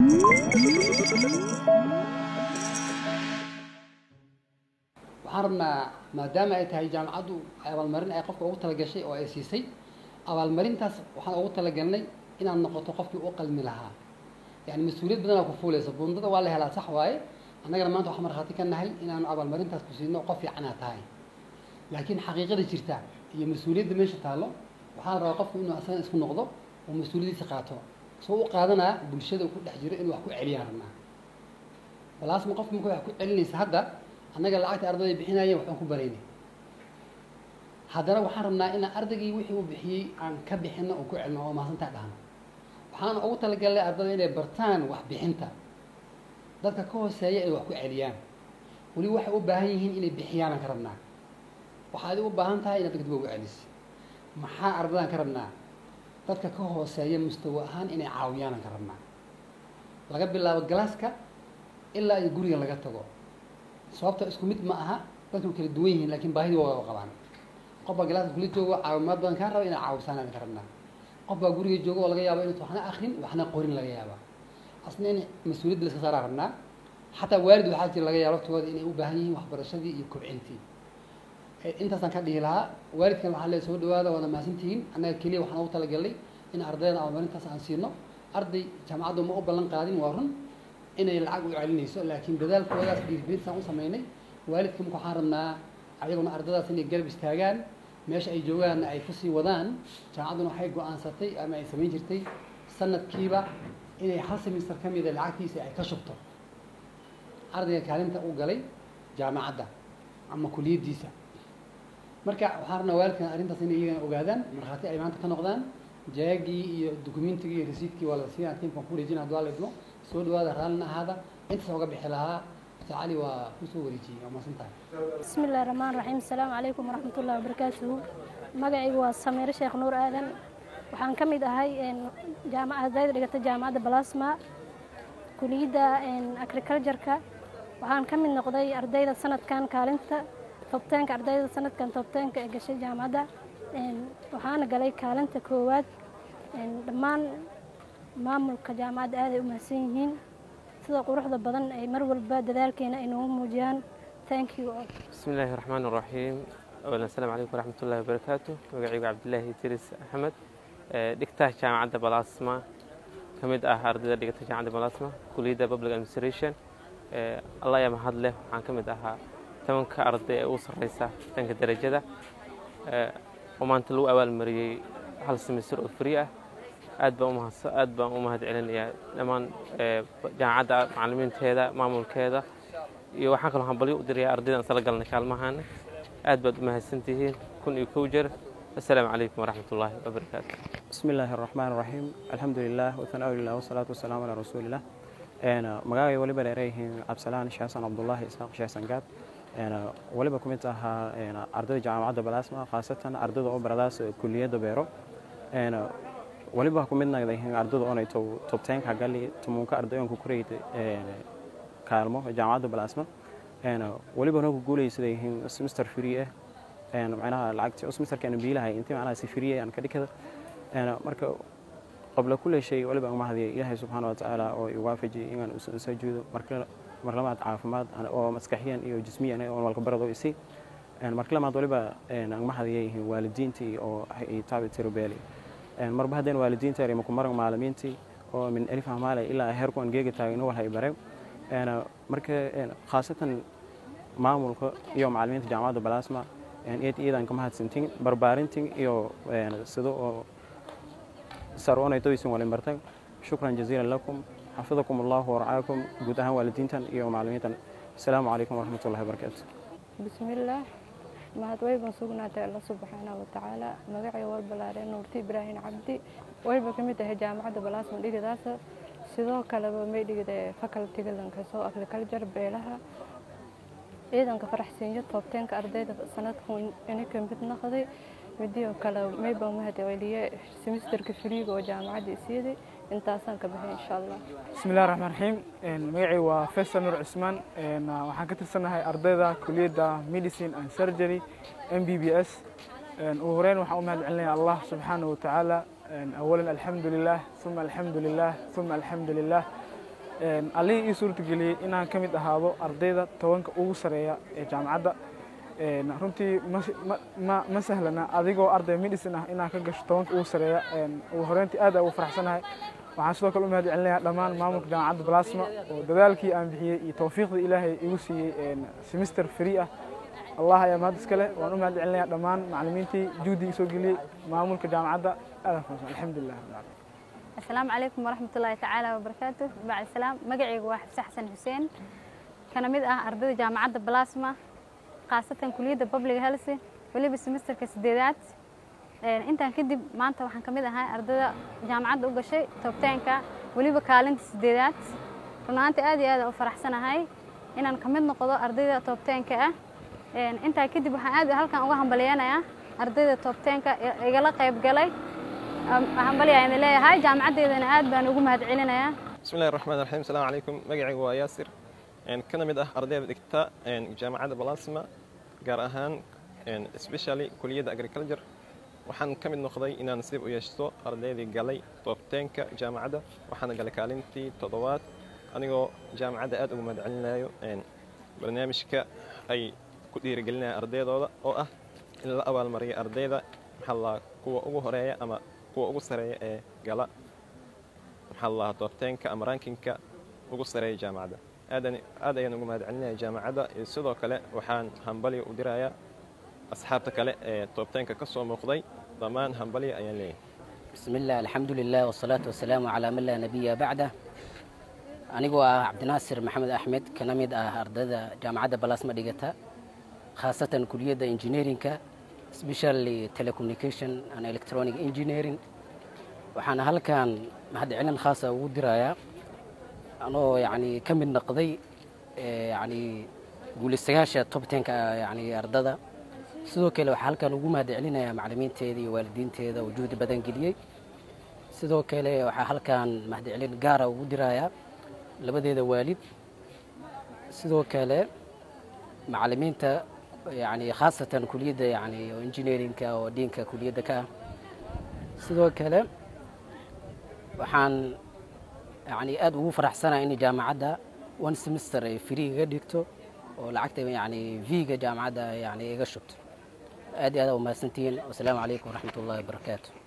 waxaan rabnaa maadaama ay tahay jaamacaddu abaalmarin ay qofka ugu talagashay oo ay siisay abaalmarintaas waxaan ugu talagalnay inaad noqoto qofkii u qalmi lahaa yani mas-uuliyad badanaa ku fuulaysa bundada waa la helaa sax waaye annagana maanta waxaan markhaati ka nahay inaanu abaalmarintaas ku siino qof fiicanaa tahay laakiin xaqiiqada jirta iyo mas-uuliyadda meesha taallo waxaa la rabaa qofku inuu asaga isku noqdo oo mas-uuliyadiisa qaato soo u qaadanaa bulshada ku dhex jiro inuu wax ku celiyaan rabnaa balaasma qofka marka wax ku celinaysa hadda annaga lacagta ardayda bixinayeen waxaan ku baraynay haddana waxaan rabnaa inaan ardaygii wixii uu bixiyey aan ka bixino oo ku celino oo mahadsantaa dhahno waxaan ugu talagalnay ardayda inay bartaan waxbixinta dadka ka hooseeya inay wax ku celiyaan weli waxay u baahan yihiin inay bixiyaanaan ka rabnaa waxaad u baahan tahay inaad degdib ugu celis maxaa ardadaan ka rabnaa dadka ka hooseeya mustawa ahaan inay caawiyaanan ka rabnaa laga bilaabo galaaska ilaa iyo guriga laga tago sababta isku mid ma aha dadku kala duwan yihiin laakiin baahidii waa qabaan qof baa galaaska kula joogo caawimaad badan kaa raba inaa caawisaanaan ka rabnaa qof baa guriga joogo oo laga yaabo inuusan waxna akrin waxna qorin laga yaaba asna in mas-uuliyadda la iska saaraa rabnaa xataa waalid waxaa jira laga yaabo laftooda inay u baahan yihiin waxbarashadii iyo kobcintii intaasaan ka dhihi lahaa waalidkan waxaa lee soo dhawaada waana mahadsantihiin annaga keliya waxaan ugu talagalnay in ardayda abaalmarintaas aan siino arday jaamacaddu ma u ballan qaadin waa run inay lacag u celinayso laakiin dadaalkoodaas dhiirigelintaan u samaynay waalidka marka waxaan rabnaa ayaguna ardadaas inay garab istaagaan meesha ay joogaanna ay kusii wadaan jaamacadduna waxay go-aansatay ama ay samayn jirtay sanadkiiba inay hal semister ka mida lacagtiisa ay ka shubto ardayga kaalinta u galay jaamacadda ama kuliyaddiisa marka waxaan rabnaa waalidkan arrintaas inay iyagana ogaadaan markhaati ay maanta ka noqdaan jaagii iyo dukumentigii iyo resiidkii waa la siiyaa tiimkan ku wareejina hadduu alla idmo soo dhawaada raallina ahaada intaas oga bixi lahaa ustaad cali waa kusoo wareejiyey waa mahadsan tahay بسم الله الرحمن الرحيم السلام عليكم ورحمة الله وبركاته magacaygu waa samiire sheekh nuur aadan waxaan ka mid ahay jaamac ardayda dhigata jaamacadda balasma kuliyadda agricultureka waxaan ka mid noqday ardayda sanadkan kaalinta tobteenka ardayda sanadkan tobteenka ee gashay jaamacadda waxaana galay kaalinta koowaad dhammaan maamulka jaamacadda aaday u mahadsan yihiin sida quruxda badan ay mar walba dadaalkeena ay noogu muujiyaan thank you all بسم الله الرحمن الرحيم أولا السلام عليكم ورحمة الله وبركاته مقعيق عبد الله تيرس أحمد دكتاه جامعة بلاسما كمد آه أردد دكتاه جامعة بلاسما كلية بابلغ أدمنستريشن الله يا مهد له عن كمد آه تمنك أرد أوصل رئيسة تنك الدرجة ده وما أنت لو أول مري هل سمستر أفريقيا aad baan umahadsa aad baan u mahad celinayaa dhammaan jaamacadda macallimiinteeda maamulkeeda iyo waxaan kaloo hambalyo u dirayaa ardaydan isla galnay kaalmahaana aad baad u mahadsantihiin kun iyo kow jeer assalaamu calaykum waraxmat ullaahi wabarakaatu بسم الله الرحمن الرحيم الحمد لله وثناء لله والصلاة والسلام على رسول الله أنا مقاوي ولبا لريه عبد السلام شيخ عبد الله إسحاق شيخ سنقاب أنا ولبا كنت أها أنا أردد جامعة بلاسما خاصة أردد أوبرلاس كلية دبيرو أنا waliba ku midna yihiin ardada oonay tobteenka gali tumunka ardayoonku kurayda kaalmo jaamacadda balaasma waliba nagu guulaysaday yihiin semester free ah macnaha lacagti semesterkeena biilahay intii macnaha si free aan ka dhigada marka qabla kulli shay waliba aan mahadiya ilaahay subxaana watacaala oo i waafajiyay inaan usoo jeedo marlamaad caafimaad oo maskaxiyan iyo jismiyan oo walka barado isi marka lamaad waliba aan mahadiya yihiin waalidiintii oo ay taabi tirobeeli marba haddeen waalidiinta yar maku marag maalimiintii oo min alif amaale ilaa heerku aan geega taagno walhay bare marka khaasatan maamulka iyo macalimiinta jaamacadda balaasma eed iyadan ka mahadsantiin barbaarintin iyo sida oo saroonaytoysin walin bartay shukran jaziilan lakum xafidakum allahu warcaakum guud ahaan waalidiintan iyo macalimiintan asalaamu calaykum waraxmatullahi wabarakaatu بسم الله mahad wayban sugnaatay alla subxaana watacaala magacay walbalaare nuurti ibraahin cabdi wayba ka mid ahay jaamacadda balaasma dhigadaasa sidoo kaleba may dhigida facultiga lankaso agriculture beelaha ciidanka faraxsiinyo toobteenka ardayda sanadkan inaka mid naqday midiyo kale mayba mahad celiye semesterka friiga oo jaamacadda isiiday intaasaan ka baxay insha allah بسم الله الرحمن الرحيم magacay waa faysal nuur cismaan waxaan ka tirsanahay ardayda kuliyadda medicine and surgery m b b s ugu horeyn waxaan u mahad celinaya allah subxaanahu watacaala awalan alxamdu lilah uma alxamdu lilah uma alxamdu lilah allihii ii suurtageliyey inaan ka mid ahaado ardayda tobanka ugu sareeya ee jaamacadda runtii ma sahlana adigoo arday medicine ah inaan ka gasho tobanka ugu sareeya ugu horeyntii aad ugu faraxsanahay waxaan sidoo kale u mahad celinayaa dhammaan maamulka jaamacadda balasma oo dadaalkii aan bixiyey iyo tawfiiqdii ilaahay igu siiyey semester free ah allah ayaa mahad iska leh waan u mahad celinayaa dhammaan macallimiintii juhdigii soo geliyey maamulka jaamacadda aadan kumasan alxamdulilah asalaamu calaykum waraxmatullaahi tacaala wabarakaatu bacd salaam magacaygu waa xabse xasan xuseen kana mid ah ardayda jaamacadda balasma khaasatan kuliyadda public health weliba semesterka sideedaad intaan kadib maanta waxaan ka mid ahay ardayda jaamacadda u gashay toobteenka weliba kaalinta sideedaad runaantii aad iyo aad u faraxsanahay inaan ka mid noqdo ardayda toobteenka ah intaa kadib waxaan aad halkan uga hambaliyanayaa ardayda toobteenka igala qayb galay hambaliyaan leeyahay jaamacaddeedana aad baan ugu mahad celinayaa bismillahi raxmaan raxiim asalaamu calaykum magacaygu waa yaasir kana mid ah ardayda dhigta jaamacadda balasma gaar ahaan especially kuliyadda agriculture waxaan ka mid noqday inaan nasiib u yeeshto ardaydii galay toobteenka jaamacadda waxaana galay kaalintii toddobaad anigoo jaamacadda aad ugu mahad celinayo barnaamijka ay ku dhiirigelinaya ardaydooda oo ah in la abaalmariyo ardayda maxaa la kuwa ugu horeeya ama kuwa ugu sareeya ee gala maxaa la toobteenka ama rankinka ugu sareeya jaamacadda aadan aad ayaan ugu mahad celinaya jaamacadda iyo sidoo kale waxaan hambali u dirayaa asxaabta kale ee toobteenka ka soo muuqday dhammaan hambali ayaan leeyahay bismi illah alxamdu lilah wasalaatu wasalaamu calaa man laa nabiya bacdah anigoo ah cabdinaasir maxamed axmed kana mid ah ardayda jaamacadda balasma dhigata khaasatan kuliyadda engineerinka specially telecommunication and electronic engineering waxaana halkan mahad celin khaasa ugu dirayaa anoo yani ka mid noqday yani guulaystayaasha tobtenka yani ardada sidoo kale waxaa halkan ugu mahad celinayaa macalimiinteeda iyo waalidiinteeda oo juhdi badan geliyey sidoo kale waxaa halkan mahad celin gaara ugu dirayaa labadeeda waalid sidoo kale macalimiinta yani khaasatan kuliyadda yani engineerinka oo diinka kuliyadda ka ah sidoo kale waxaan yani aad ugu faraxsanaa in jaamacadda one semester ay free iga dhigto oo lacagta yani v-ga jaamacadda yani iga shubto aad iyo aad aa umahadsantihiin wasalaamu calaykum waraxmat ullahi wabarakaatu